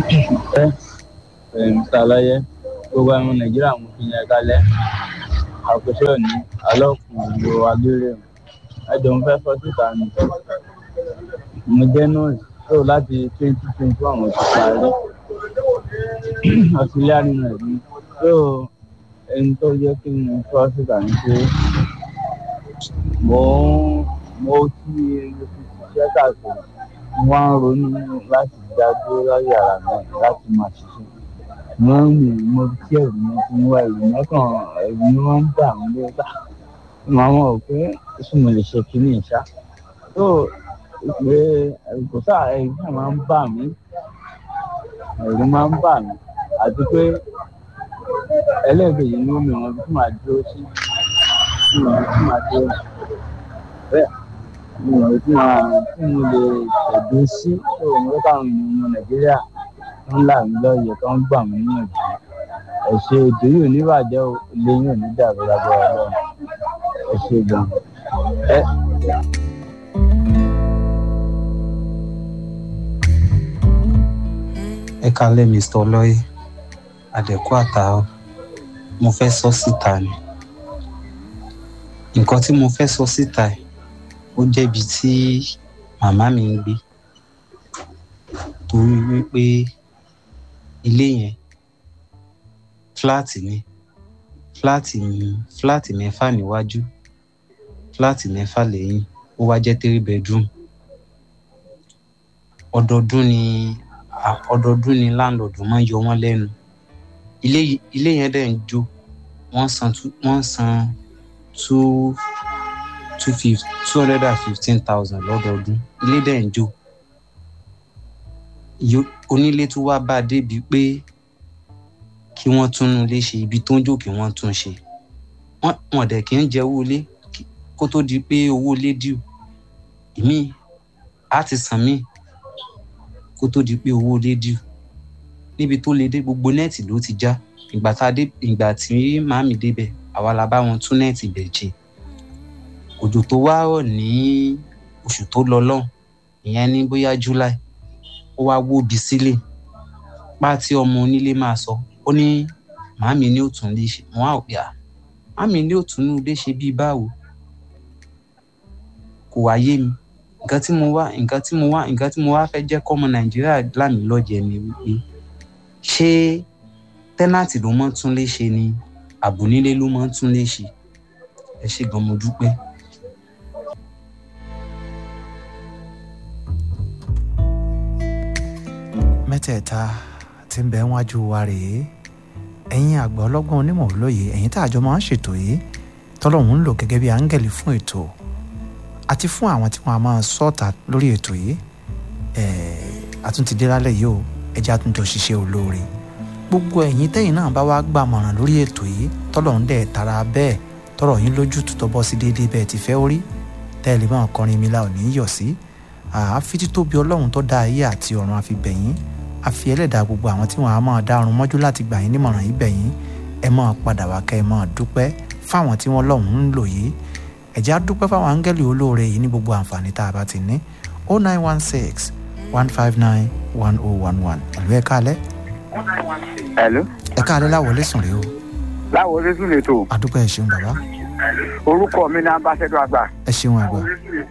ẹ ẹ mr aláyẹ gbogbo àwọn nàìjíríà mú fi yẹn kalẹ̀ àkóso òní alọkùnrin ìlú agbére ẹjọ ń fẹ́ fọ́ síta ni mo jẹ́ nọ́ọ̀sì tó láti twenty twenty one mo ti parí auxiliary nurse ni tó ẹni tó jẹ́ kí n fọ́ síta ni pé mo mo ti ṣiṣẹ́ káàkiri mo wá ń ronú láti dá dúró lórí ara mi láti máa ṣiṣẹ́ mo ń rìn mo tí ẹ̀rù mi ti ń wá ẹ̀rù mọ́kàn ẹ̀rù mi wọ́n ń bà mí lóta màá mọ̀ pé ṣé mo lè ṣe kínní ìṣá tó pé ẹ̀rù kò sáà ẹ̀rù náà máa ń bà mí ẹ̀rù máa ń bà mí àti pé ẹlẹ́ẹ̀kejì ni ó mi wọn tí màá dúró sí tí màá tí màá dúró bẹ́ẹ̀ mi ò tí màá tí mo lè ṣẹ̀dún sí tó ń wọ́n káwọn èèyàn ọmọ nàìjíríà tó ń là mí lọ́yẹ̀ tó ń gbà mí níyànjú ẹ̀ṣẹ̀ ètò yìí ò ní bàjẹ́ o ilé yìí ò ní dàrú lágbára lọ́run ẹ ṣe gan ẹ. ẹ kalẹ mr ọlọyẹ àdẹkù àtàwọn mo fẹ́ sọ síta ni nǹkan tí mo fẹ́ sọ síta ẹ̀ ó jẹ́bi tí màmá mi ń gbé torí wípé ilé yẹn fúláàtì ni fúláàtì fúláàtì mẹ́fà níwájú fúláàtì mẹ́fà lẹ́yìn ó wá jẹ́ three bedroom ọdọọdún ni ọdọọdún ni láńlọ́ọ̀dù máa ń yọ wọ́n lẹ́nu ilé ilé yẹn dẹ̀ ń jó wọ́n san wọ́n san two two fifty two hundred and fifteen thousand lọ́dọọdún ilé dẹ̀ ń jó onílé tún wá bá a débi pé kí wọ́n túnú ilé ṣe ibi tó ń jò kí wọ́n tún ṣe wọ́n dẹ̀ kí ń jẹ owó ilé kó tó di pé owó ilé dìú ìmí á ti sàn míì kó tó di pé owó ilé dìú níbi tó lè dé gbogbo nẹ́ẹ̀tì ló ti já ìgbà tá a dé ìgbà tí màámi débẹ̀ àwa la bá wọn tún nẹ́ẹ̀tì bẹ̀ jẹ òjò tó wá rọ̀ ní oṣù tó lọ lọ́hùn ìyẹn ní bóyá july ó wá wóbi sílẹ̀ pa tí ọmọ onílé máa sọ ó ní màámi ní òtún lè ṣe wọn á yà màámi ní òtún ní ilé ṣe bíi báwo kò wá yé mi nǹkan tí mo wá nǹkan tí mo wá nǹkan tí mo wá fẹ́ jẹ́ kọ́mọ nàìjíríà lámì lọ́jẹ̀ ni wípé ṣé tẹ́nàtì ló mọ́ tún lé ṣe ni àbùnílé ló mọ́ tún lé ṣe ẹ ṣe gan mo dúpẹ́. mẹ́tẹ̀ẹ̀ta tí ń bẹ wájú wa rèé ẹ̀yin àgbà ọlọ́gbọ́n onímọ̀ olóye ẹ̀yin tá àjọ máa ń ṣètò yìí tọ́lọ́hún ń lò gẹ́gẹ́ bí áńgẹ̀lì fún ètò àti fún àwọn tí wọ́n á máa sọ́ọ̀tà lórí ètò yìí àtúntìdé lálẹ́ yìí o ẹjẹ́ àtúntò ṣiṣẹ́ olóore gbogbo ẹ̀yin tẹ́yìn náà bá wá gbàmọ̀ràn lórí ètò yìí tọ́lọ́hún dẹ̀ tara bẹ́ẹ̀ tọrọ yín lójú tó bọ́ sí déédéé bẹ́ẹ̀ ti fẹ́ orí tẹ́lẹ̀ máa kọrin mi la ò ní yọ̀ sí àfi títóbi ọlọ́run tó dá ayé àti ọ̀run àfi bẹ̀yìn àfi ẹlẹ́dàá gbogbo àwọn tí wọ́n á máa dá ọrùn mọ́jú láti gbà yín nímọ̀ràn yìí bẹ̀yìn ẹ máa padà wá kẹ́ ẹ máa dúpẹ́ fáwọn tí wọ́n lọ́hùn ń lò yìí ẹ̀já dúpẹ́ fáwọn áńgẹ́lì olóore yìí ní gbogbo àǹfààní tá a bá ti ní o nine one six one five nine one oh one one ẹ̀lú ẹ̀ka alẹ́. Hello. ẹ̀ka alẹ́ láwọlé sùn rèé o. láwọlé sùn lè tó. àdúpẹ́ ẹ̀ ṣeun bàbá. orúkọ mi ní ambassador àgbà. ẹ ṣeun àgbà.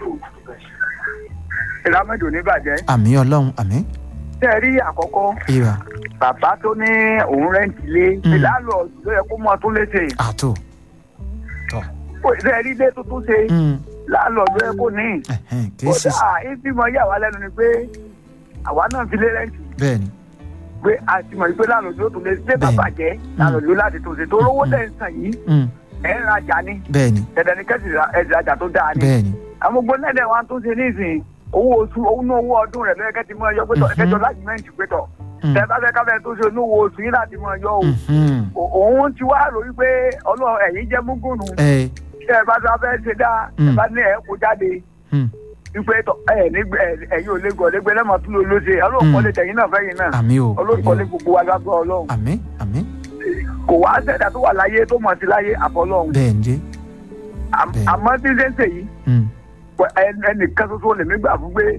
ìrámẹ́jọ níbàjẹ́. àmì ọlọ́run àmì. tẹ́ ẹ rí àkọ́kọ́. ìrà. bàbá tó ní òun rẹ́ǹtì lé. ìlànà ló yẹ kó mọ tó léṣe. àtò. tọ. tẹ́ ẹ rí ilé tuntun ṣe. láàlọ́ ló yẹ kó ní. kéésì. kódà ìfimọ̀ yà wá lẹ́nu ni pé àwa náà fi lé rẹ́ǹtì. bẹ́ẹ̀ni pé a ti mọ̀ pé láàlọ́ ló tún lé ṣé bàbá jẹ́ láàlọ́ ló láti tó ṣe tó rówó tẹ̀ ń sàn yìí ẹ̀ ń rajà ni. bẹ́ẹ̀ni. dandan ni kẹ́sì ẹ̀dìrajà tó dáa ni. bẹ́ẹ̀ni. àwọn gbogbo náà dẹ̀ wá tó ṣe nísìnyí owó oṣù owó owó ọdún rẹ̀ lọ́yẹ̀kẹ́ ti mọ ẹyọ pé tọ̀ ẹ̀kẹ́jọ láti mẹ́ǹtì pé tọ̀ tẹ bá fẹ́ káfẹ́ tó ṣe olówó oṣù yín láti mọ ẹyọ o òun ti wá rò wípé ọlọ́run ẹ̀yìn jẹ́ múgùnù tẹ bá tó fẹ́ ṣe dá tẹ bá ní ẹ̀ kó jáde wípé tọ ẹ nígbẹ ẹ̀yin ò lè gọ̀ lẹ́gbẹ́ lẹ́mọ̀ tó ló ló ṣe ọlọ́run kọ́lé tẹ̀yìn náà fẹ́yìn náà àmì o ọlọ́run kọ́lé gbogbo wa lágbọ́ ọlọ́run àmì àmì. kò wá ṣẹ̀dá tó wà láyé tó mọ̀ sí láyé àfọlọ́run bẹ́ẹ̀ ń jẹ́. àmọ́ tí ṣe ń ṣe yìí ẹnìkan ṣoṣo lèmi gbà fún pé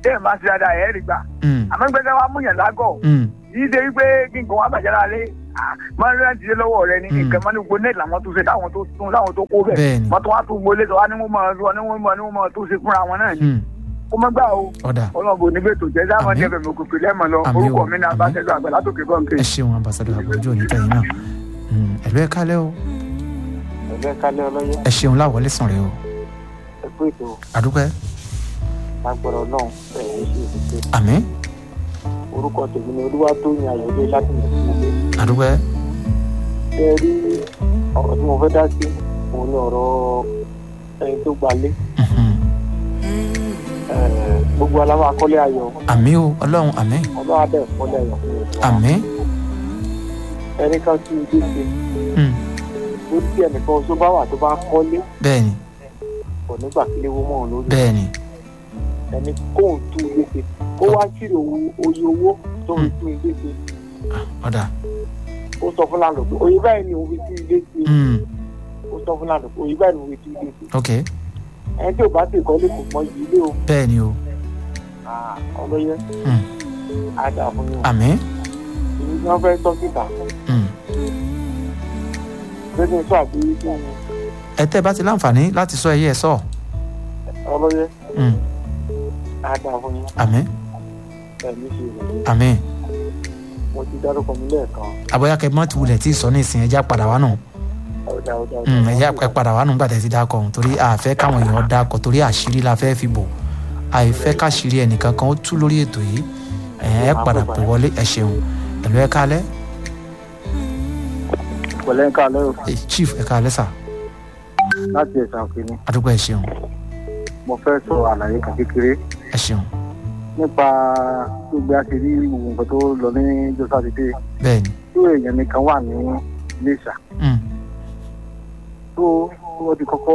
téèyàn bá ṣe dáadáa ẹ̀ rí gbà mm, àmọ́ gbẹ́sẹ̀ wa múyàn lágọ̀ mm, yìí ṣe wípé kí nǹkan wá bàjẹ́ lára lé máa ń rántí lé lọ́wọ́ rẹ ní Mm. nǹkan máa ní gbogbo net làwọn tó ṣe táwọn tó tún láwọn tó kó bẹ̀ bẹ́ẹ̀ni wọ́n tó wá tún gbolé tó wá ní wọ́n máa lọ ní wọ́n máa ní wọ́n máa tó ṣe fúnra wọn náà ni mm, kó má gbà o ọ̀dà ọlọ́ọ̀bù níbẹ̀ tó jẹ́ sáwọn Àmín. jẹ́ fẹ̀mí òkùnkùn lẹ́mọ̀ lọ Àmín o, orúkọ mi ní àmín. abáṣẹ́jọ́ àgbà látòkè bọ́ǹkì. ẹ ṣeun ambassadọ àbójú òní tẹ̀yìn náà Mm, ẹ̀lú ẹ̀ kálẹ̀ o ẹgbẹ́ kálẹ̀ ọlọ́yẹ ẹ ṣeun láwọlé sàn rẹ o ẹ̀kú ètò àdúpẹ́ agbọ̀rọ̀ náà ẹ̀yìn ṣe ìṣe àmín orúkọ tèmi ni olúwa tó yin àyọ̀dé láti mọ̀ sí ilé. àdúpẹ́ ṣe rí ọ̀rọ̀ tí mo fẹ́ dá sí òun ni ọ̀rọ̀ ẹni tó gbalé Mhm. Eh, gbogbo aláwọ̀ akọ́lé ayọ̀ àmín o ọlọ́run àmín ọlọ́wà bẹ̀ kọ́lé ayọ̀ fún mi. àmín ẹni kan tí ilé ṣe Mm, ó tí ẹnìkan tó bá wà tó bá kọ́lé bẹ́ẹ̀ni kò nígbà kí léwu mọ́ òun lórí bẹ́ẹ̀ni ẹni kóun tún ilé ṣe ó wá ṣírò oye owó tó fi tún ilé ṣe ọ̀dà ó sọ fún láńlọ pé oye báyìí ni òun fi tún ilé ṣe Mm, ó sọ fún láńlọ pé oye báyìí ni òun fi tún ilé ṣe ok ẹni tí ò bá sì kọ́lé kò mọ yìí ilé o bẹ́ẹ̀ni o Ah, ọlọ́yẹ Mm. á dà fún yín o àmín ìlú tí wọ́n fẹ́ tọ́ síta Mm. lẹ́yìn tó àbí kí ni ẹ tẹ́ ẹ bá ti láǹfààní láti sọ ẹyẹ ẹ sọ ọlọ́yẹ Mm, á dà fún yín àmín ẹ̀mí ṣe rèé àmín mo ti dárúkọ mi lẹ́ẹ̀kan àbọ̀yá kẹ́ mọ́ ti wulẹ̀ tí ì sọ ní ìsìn ẹja padà wá nù ọ̀dà ọ̀dà Mm, ẹja ẹ padà wá nù gbàtẹ́ ti dákọ̀ ọ̀hún torí àfẹ́ káwọn èèyàn dákọ̀ torí àṣírí la fẹ́ fi bò àìfẹ́ káṣírí ẹnìkan kan ó tú lórí ètò yìí ẹ ẹ padà pè wọlé ẹ ṣeun ẹ̀lú ẹ kálẹ́ pẹ̀lẹ́ ń kálẹ́ o Eh, chief ẹ kálẹ́ sà láti ẹ̀sán òkèèrè àdúgbò ẹ ṣeun mo fẹ́ sọ àlàyé kan kékeré ẹ ṣeun nípa gbogbo àṣírí gbogbo nǹkan tó lọ ní jọ́sàdédé bẹ́ẹ̀ni tó èèyàn mi kan wà ní iléṣà Mm, tó wọ́n ti kọ́kọ́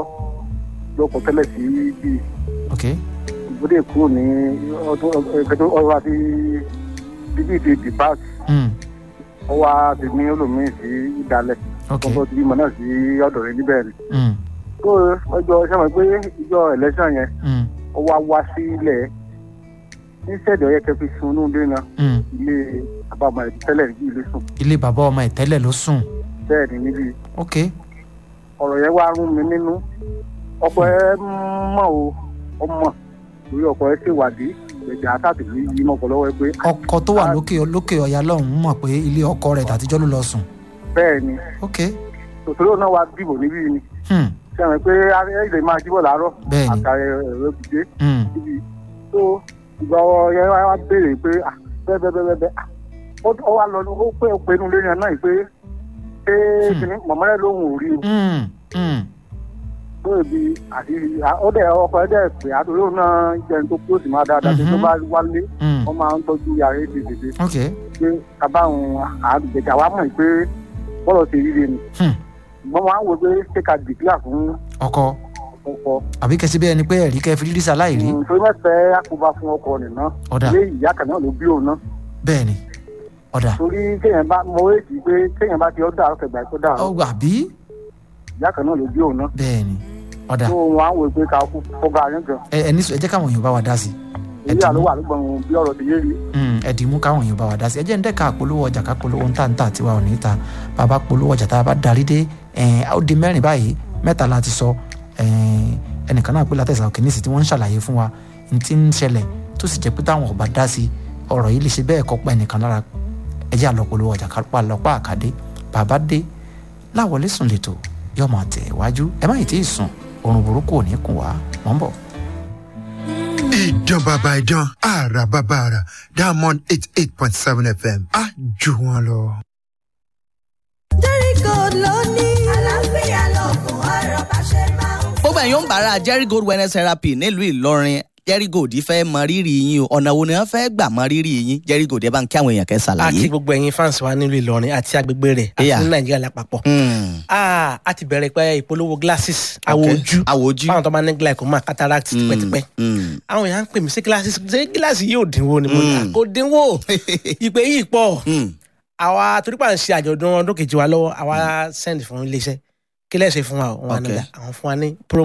lọ́kọ̀ tẹ́lẹ̀ sí bíi ok ìgbódè kúrò ní ọdún ẹgbẹ́tọ́ ọrọ̀ àti bíbí ti dìbàt Mm, ọwọ́ àti ní olómìn sí ìdálẹ̀ ok ọkọ̀ tí bímọ náà sí ọ̀dọ̀ rẹ̀ níbẹ̀ ni. Mm, tó ọjọ́ sẹ́wọ̀n pé ìjọ ẹ̀lẹ́sàn yẹn mm, ó wá wá sílẹ̀ ní sẹ́ẹ̀dì ọ̀yẹ́ kẹfì sunú dé náà mm. ilé àbámọ̀ ẹ̀ tẹ́lẹ̀ ní ilé sùn ilé bàbá ọmọ ẹ tẹ́lẹ̀ ló sùn bẹ́ẹ̀ ni níbi ok ọ̀rọ̀ yẹn wá rún mi nínú ọkọ̀ ẹ mọ̀ o ọmọ torí ọkọ̀ ẹ ṣèwádìí ẹ̀jẹ̀ àtàtìlú yìí mọ̀kọ́ lọ́wọ́ ẹ pé ọkọ tó wà lókè lókè ọ̀yà lọ́hùn-ún mọ̀ pé ilé ọkọ rẹ̀ tàtijọ́ ló lọ sùn bẹ́ẹ̀ ni ok tòtòrò náà wá dìbò níbí ni hmm, sẹ́wọ̀n pé ẹ lè máa jíbọ̀ láàárọ̀ bẹ́ẹ̀ ni àtàrẹ ẹ̀rọ ibùdé hmm, níbi tó ìgbà yẹn wá béèrè pé ah, bẹ́ẹ̀ bẹ́ẹ̀ bẹ́ẹ̀ bẹ́ẹ̀ ah, ó ó wá lọ ó pé ó pinnu lórí ẹ̀ náà yìí pé ṣé Hmm. kìnnì mọ̀mọ́lẹ́ lóhùn ò rí o hmm, hmm, tó ibi àti ó dẹ̀ ọkọ̀ ẹ̀ dẹ̀ pé àtúrò òun náà jẹun tó kúrò sí máa dáadáa tó tó Mhm. bá wálé hmm, wọ́n máa ń tọ́jú yàrá èdè dèdè ok pé kábàáhùn àgbẹ̀jà wa mọ̀ pé bọ́lọ̀ ṣe ríre ni hmm, wọ́n máa ń wò pé ṣé ká dìgbìlà fún ọkọ ọkọ̀ àbí kẹsí bẹ́ẹ̀ ni pé ẹ̀rí kẹ́ fi rírí sáláì rí torí mẹ́fẹ̀ẹ́ àkóbá fún ọkọ̀ nìna ọ̀dà ilé ìyá kan náà ló bí òun náà bẹ́ẹ̀ ni ọ̀dà torí kéèyàn bá mọ èsì pé kéèyàn bá ti ọ́ dà ọ̀kẹ́ gbà tó dà ọ́ ọgbà bí ìyá kan náà ló bí òun náà bẹ́ẹ̀ ni ọ̀dà tó wọn á wò pé ká kú fọ́gà yín gan ẹ ẹ ní sọ ẹ jẹ́ káwọn èèyàn bá wa dá sí i ẹ èyí dì àlọ́ mú wà lọ́gbọ̀n bí ọ̀rọ̀ ti yé rí Mm, ẹ dì mú káwọn èèyàn bá wa dá sí i ẹ jẹ́ ń dẹ́ka polówó ọjà ká polówó ń tà ń tà tiwa ò ní ta bàbá polówó ọjà tá a bá darí dé ẹ̀ ó di mẹ́rin báyìí mẹ́ta la ti sọ ẹ̀ ẹnìkan náà pé látẹ̀sà òkè nísì tí wọ́n ń ṣàlàyé fún wa ní ti ń ṣẹlẹ̀ tó sì jẹ́ pé táwọn ọba dá sí ọ̀rọ̀ yìí lè ṣe bẹ́ẹ̀ kọ́ pa ẹnìkan lára ẹ jẹ́ àlọ́ polówó ọjà ká lọ́pàá àkàdé bàbá dé láwọlé sùn lẹ́tọ̀ yóò máa tẹ̀ wájú ẹ má yìí tí ì sùn oorun burúkú ò ní kùn wá mọ́ ń bọ̀. ìdán bàbá ìdán àrà bàbá àrà diamond eight eight point seven fm á jù wọn lọ. Jericho ló ní. àlàáfíà lọ́gùn ọ̀rọ̀ bá ṣe máa ń gbogbo ẹ̀yin ń bára jerry gold wellness therapy nílùú ìlọrin jerry gold fẹ́ mọ rírì yín o ọ̀nà wo ni wọ́n fẹ́ gbà mọ rírì yín jerry gold ẹ bá ń kí àwọn èèyàn kẹ́ àti ṣàlàyé. gbogbo ẹ̀yin fans wa nílùú ìlọrin àti agbègbè rẹ̀ àti Yeah. ní nàìjíríà lápapọ̀. Hmm, Ah, a ti bẹ̀rẹ̀ pé ìpolówó glasses àwọ̀ okay. ojú àwọ̀ ojú. fáwọn tó bá ní glaucoma cataract tipẹ́tipẹ́. Hmm, àwọn èèyàn ń pè mí sí glasses ṣé gíláàsì yóò dínwó ni mo ní Mm. à, kò dínwó ìpè yìí pọ̀ hmm, àwa torípa ń ṣe àjọ̀dún ọdún kejì wa lọ́wọ́ àwa send fún iléeṣẹ́ kí lẹ́sẹ̀ fún wa o wọn Okay. àná àwọn fún wa ní promo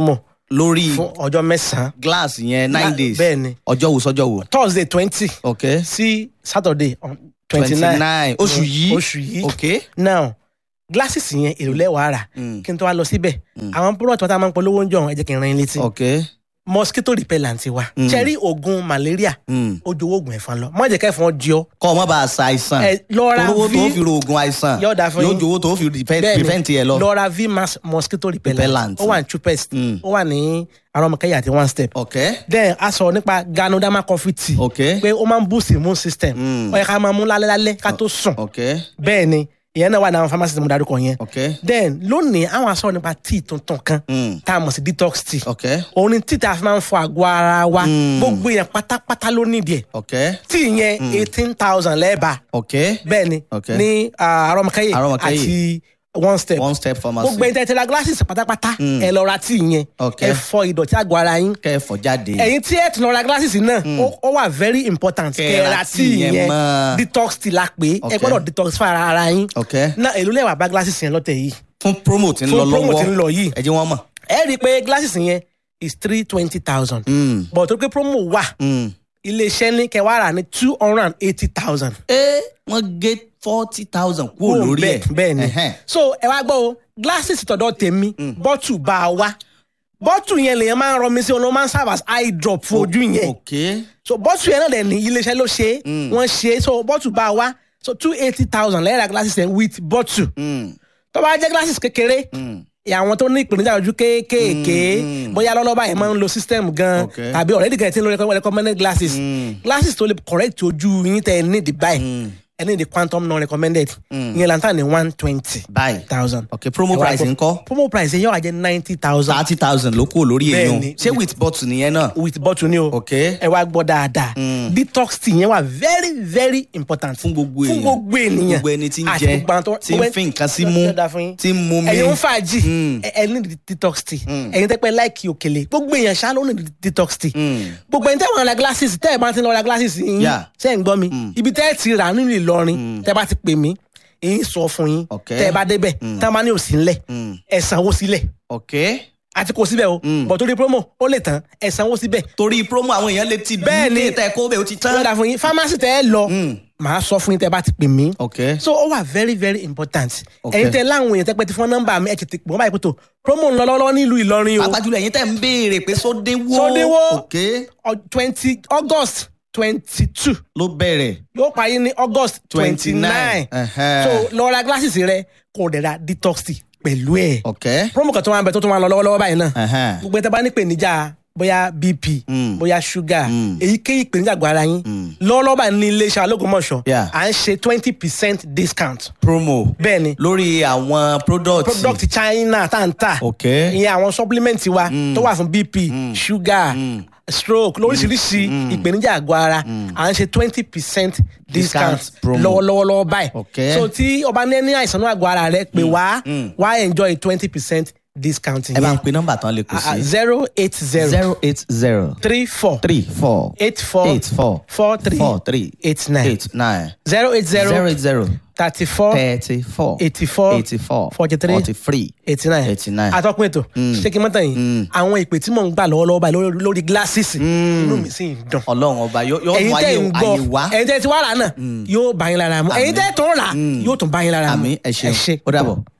lórí fún ọjọ́ mẹ́sàn-án glass yẹn nine Na- days bẹ́ẹ̀ ni. ọjọ́ wo sọ́jọ́ wo. thursday twenty ok sí saturday twenty twenty nine nine oṣù yìí oṣù yìí ok now glasses yẹn èrò lẹ́wàá rà Mm. kí n tó wá lọ síbẹ̀ àwọn product wọn tá a máa ń polówó ń jọ ẹ jẹ́ kí n ran yín létí ok mosquito repellent wa Mm. cherry oògùn malaria Mm. ó jowó oògùn ẹ̀fọn lọ má jẹ́ kẹ́fọn jí ọ kọ́ ọ má bàa sa àìsàn ẹ lọ́ra olówó tó v fi ro oògùn àìsàn Yóò dáa fún yóò yín. jowó tó fi prevent bẹ́ẹ̀ni prevent ẹ lọ. lọ́ra v mass mosquito repellent Repellent. ó wà ní chupest Mm. ó wà ní aromọkẹyà àti one step ok then a sọ nípa ganoderma coffee tea ok pé ó máa ń boost immune system Mm. ó yẹ ká máa mú lálẹ́ lálẹ́ ká tó sùn ok bẹ́ẹ̀ ni ìyẹn náà wà ní àwọn pharmacy tí mo darúkọ yẹn ok then lónìí àwọn aṣọ nípa tea tuntun kan Mm. tá a mọ̀ sí detox tea ok òun ni tea tá a fi máa ń fọ àgọ́ ara wa Mm. gbogbo yẹn pátápátá ló nídìí ẹ̀ ok tea yẹn eighteen thousand lẹ́ẹ̀bà ok bẹ́ẹ̀ ni Ok. ní ah, aromọkẹyẹ Aromọkẹyẹ. àti one step one step pharmacy gbogbo ẹni tẹ́ ti ra glasses pátápátá Mm. ẹ lọ ra tea yẹn Ok. ẹ fọ ìdọ̀tí àgọ́ ara yín kẹfọ jáde ẹ̀yin tí ẹ tún lọ ra glasses náà ó- ó wà very important Kẹ́ kẹ́ ẹ ra ra tea tea yẹn yẹn mọ́. detox tea la pé Ok. ẹ gbọ́dọ̀ detox fún ara ara yín ok náà èló lẹ́wà bá glasses yẹn lọ́tẹ̀ yìí fún promo tí ń Fún lọ promo lọ́wọ́ tí ń lọ yìí. ẹ jẹ́ wọ́n mọ̀. ẹ rí i pé glasses yẹn is three twenty thousand Mm. but tó pé promo wà Mm. iléeṣẹ́ ní kẹwàá rà ní two hundred and eighty thousand. ẹ wọ́n gé forty thousand kúrò lórí ẹ̀ bẹ́ẹ̀ ni Ẹhẹ́n. so ẹ wá gbọ́ o glasses tọ̀dọ̀ tèmi bọ́tù bá a wá bọ́tù yẹn lèyàn máa ń rọ mi sí ọ̀nà ó máa ń serve as eye drop fún ojú yẹn ok so bọ́tù yẹn náà dẹ̀ ní iléeṣẹ́ ló ṣe é Mm. wọ́n ṣe é so bọ́tù bá a wá so two eighty thousand lẹ́yìn ra glasses yẹn with bọ́tù Mm. tó bá jẹ́ glasses kékeré Mm. àwọn tó ní ìpèníjà ojú kéékèèké Mm. bóyá lọ́lọ́ba yẹn máa ń lo system gan Okay. tàbí already gan ti ń lo recommend- recommended glasses Mm. glasses tó lè correct ojú yín tẹ ẹ ní the buy Mm. ẹ ní the quantum non recommended Mm. ìyẹn lantan ní one twenty báyìí thousand. ok promo Ẹ wá price gbọ́. ńkọ́ promo price yẹn yóò wá jẹ ninety thousand thirty thousand ló kúrò lórí èèyàn Bẹ́ẹ̀ni. ṣé with bottle nìyẹn náà with bottle ni o ok ẹ wá gbọ́ dáadáa Mm. detox tea yẹn wà very very important fún gbogbo èèyàn fún gbogbo ènìyàn gbogbo ẹni tí ń àti jẹ gbogbo àwọn tó- tí ń fi nǹkan sí mú Yóò dáa fún yín. tí ń mú mi ẹ̀yin ń fàájì Mm. ẹ ẹ ní detox tea Mm. ẹ̀yin tẹ́ pẹ́ láìkì òkèlè gbogbo èèyàn ṣá ló ní detox tea Mm. gbogbo ẹni tẹ́ wọ́n ra glasses tẹ́ ẹ̀ bá ti lọ ra glasses yín Yeah. ṣe ń gbọ́ mi Mm. ibi tẹ́ ẹ̀ ti rà nínú Ìlọrin tẹ́ bá ti pè mí èyí sọ fún yín Ok. tẹ́ ẹ bá débẹ̀ Mm. tá a máa ní òsì ńlẹ̀ Mm. ẹ sanwó sílẹ̀ ok àti kò síbẹ̀ o Mm. bọ̀ torí promo ó lè tán ẹ sanwó síbẹ̀ torí promo àwọn èèyàn lè ti Bẹ́ẹ̀ ni. bí tẹ kó bẹ́ẹ̀ ó ti tán lọ́dà fún yín pharmacy tẹ́ ẹ lọ Mm. màá sọ fún yín tẹ́ ẹ bá ti pè mí ok so ó wà very very important Ok. ẹ̀yin tẹ́ láwọn èèyàn tẹ́ pẹ́ ti fún nọ́mbà mi ẹ̀ tètè pè wọ́n báyìí pé tó promo ń lọ lọ́wọ́ nílùú Ìlọrin o pàápàá ẹ̀yin tẹ̀ ń béèrè pé sódéwó Sódéwó. ok twenty August twenty two ló bẹ̀rẹ̀ yóò parí ní August twenty nine Ẹhẹ́n. so lọ ra glasses rẹ kò dẹ̀ ra detox tea pẹ̀lú ẹ̀ ok promo kan tó máa ń bẹ tó tó máa ń lọ lọ́wọ́lọ́wọ́ báyìí náà Ẹhẹ́n. gbogbo ẹ̀ tẹ́ bá ní ìpèníjà bóyá bp Mm. bóyá sugar Mm. èyíkéyìí ìpèníjà àgọ́ ara yín Mm. lọ́wọ́lọ́wọ́ báyìí ní iléeṣẹ́ alógúnmọ̀ṣọ́ Yeah. à ń ṣe twenty percent discount promo bẹ́ẹ̀ ni lórí àwọn product product China tá n ta ok ìyẹn àwọn supplement wa tó wà fún bp sugar stroke lóríṣiríṣi ìpèníjà àgọ́ ara à ń ṣe twenty percent discount Discount promo. lọ́wọ́lọ́wọ́ lọ́wọ́ báyìí Ok. so tí ọba ní ní àìsàn náà àgọ́ ara rẹ pé wá Mm. wá enjoy twenty percent discount ẹ bá ń yẹn pe nọ́mbà tán lè kù sí zero eight zero zero eight zero three four three four eight four eight four four three four three eight nine eight nine zero eight zero zero eight zero thirty four thirty four eighty four eighty four forty three forty three eighty nine eighty nine. atọ́kùn ètò ṣé kí n mọ́tàn yìí àwọn ìpè tí mò ń gbà lọ́wọ́lọ́wọ́ báyìí lórí- lórí glasses inú mi sì ń dùn ọlọ́run ọba yóò yóò ẹ̀yin mú tẹ́ ayé ń ayé wá gbọ́ ẹ̀yin tẹ́ ti wá rà náà yóò bá yín lára mu ẹ̀yin tẹ́ tó ń rà yóò tún bá yín lára mu àmì ẹ ṣeun ó dàbọ̀.